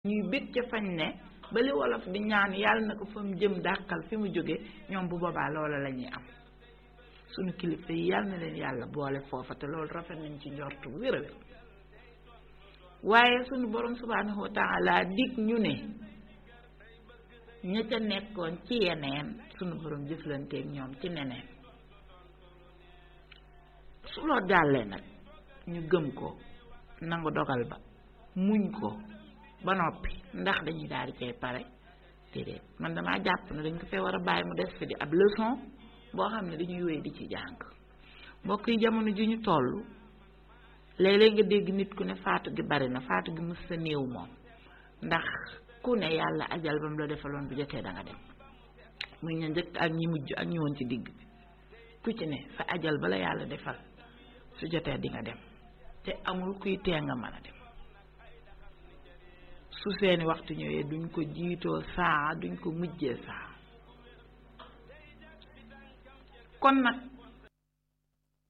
ñuy bég ca fañ ne ba li wolof di ñaan yàlla na ko fa mu jëm dàqal fi mu jóge ñoom bu boobaa loola la ñuy am sunu kilifa yi yàlla na leen yàlla boole foofa te loolu rafet nañ ci njort bu wér a wér waaye sunu borom subhanahu wa taala dig ñu ne ña ca nekkoon ci yeneen sunu borom jëflanteeg ñoom ci neneen su loo jàllee nag ñu gëm ko nangu dogal ba muñ ko ba noppi ndax dañuy daal di cay pare déedéet man damaa jàpp ne dañ ko fee war a bàyyi mu des fi di ab leçon boo xam ne dañuy wéy di ci jàng mbokk yi jamono ji ñu toll léeg-léeg nga dégg nit ku ne faatu gi bari na faatu gi mës sa néew moom ndax ku ne yàlla ajal ba mu la defaloon bu jotee da nga dem muy ña njëkk ak ñi mujj ak ñi woon ci digg bi ku ci ne fa ajal ba la yàlla defal su jotee di nga dem te amul kuy tee nga mën a dem su seeni waxtu ñëwee duñ ko jiitoo saa duñ ko mujjee saa kon nag